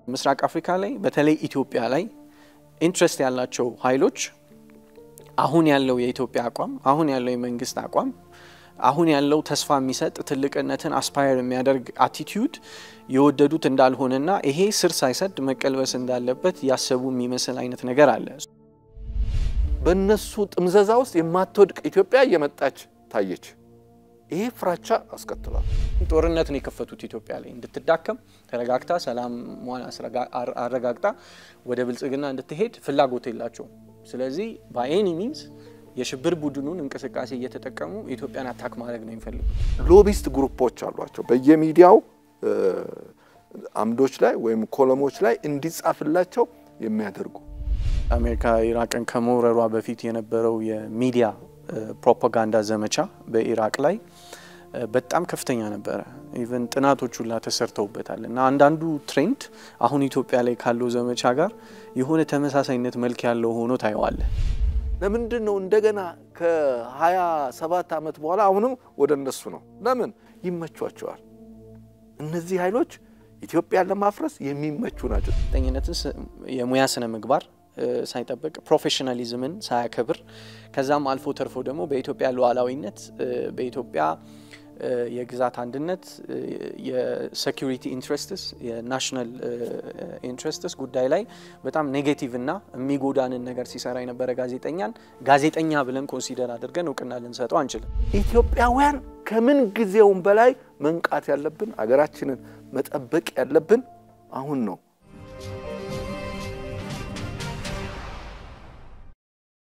ምስራቅ አፍሪካ ላይ በተለይ ኢትዮጵያ ላይ ኢንትረስት ያላቸው ኃይሎች አሁን ያለው የኢትዮጵያ አቋም፣ አሁን ያለው የመንግስት አቋም፣ አሁን ያለው ተስፋ የሚሰጥ ትልቅነትን አስፓየር የሚያደርግ አቲቲዩድ የወደዱት እንዳልሆነና ይሄ ስር ሳይሰድ መቀልበስ እንዳለበት ያሰቡ የሚመስል አይነት ነገር አለ። በእነሱ ጥምዘዛ ውስጥ የማትወድቅ ኢትዮጵያ እየመጣች ታየች። ይሄ ፍራቻ አስከትሏል። ጦርነት ነው የከፈቱት ኢትዮጵያ ላይ እንድትዳከም ተረጋግታ ሰላሟን አረጋግጣ ወደ ብልጽግና እንድትሄድ ፍላጎት የላቸውም። ስለዚህ በኤኒ ሚንስ የሽብር ቡድኑን እንቅስቃሴ እየተጠቀሙ ኢትዮጵያን አታክ ማድረግ ነው የሚፈልጉት። ሎቢስት ግሩፖች አሏቸው በየሚዲያው አምዶች ላይ ወይም ኮለሞች ላይ እንዲጻፍላቸው የሚያደርጉ አሜሪካ ኢራቅን ከመውረሯ በፊት የነበረው የሚዲያ ፕሮፓጋንዳ ዘመቻ በኢራቅ ላይ በጣም ከፍተኛ ነበረ። ኢቨን ጥናቶች ሁላ ተሰርተውበታል እና አንዳንዱ ትሬንድ አሁን ኢትዮጵያ ላይ ካለው ዘመቻ ጋር የሆነ ተመሳሳይነት መልክ ያለው ሆኖ ታየዋለ። ለምንድን ነው እንደገና ከ27 ዓመት በኋላ አሁንም ወደ እነሱ ነው? ለምን ይመቿቸዋል? እነዚህ ኃይሎች ኢትዮጵያን ለማፍረስ የሚመቹ ናቸው። ጠኝነትን የሙያ ስነ ምግባር ሳይጠብቅ ፕሮፌሽናሊዝምን ሳያከብር ከዛም አልፎ ተርፎ ደግሞ በኢትዮጵያ ሉዓላዊነት በኢትዮጵያ የግዛት አንድነት የሴኩሪቲ ኢንትረስትስ የናሽናል ኢንትረስትስ ጉዳይ ላይ በጣም ኔጌቲቭ እና የሚጎዳንን ነገር ሲሰራ የነበረ ጋዜጠኛን ጋዜጠኛ ብለን ኮንሲደር አድርገን እውቅና ልንሰጠው አንችልም። ኢትዮጵያውያን ከምን ጊዜውም በላይ መንቃት ያለብን አገራችንን መጠበቅ ያለብን አሁን ነው።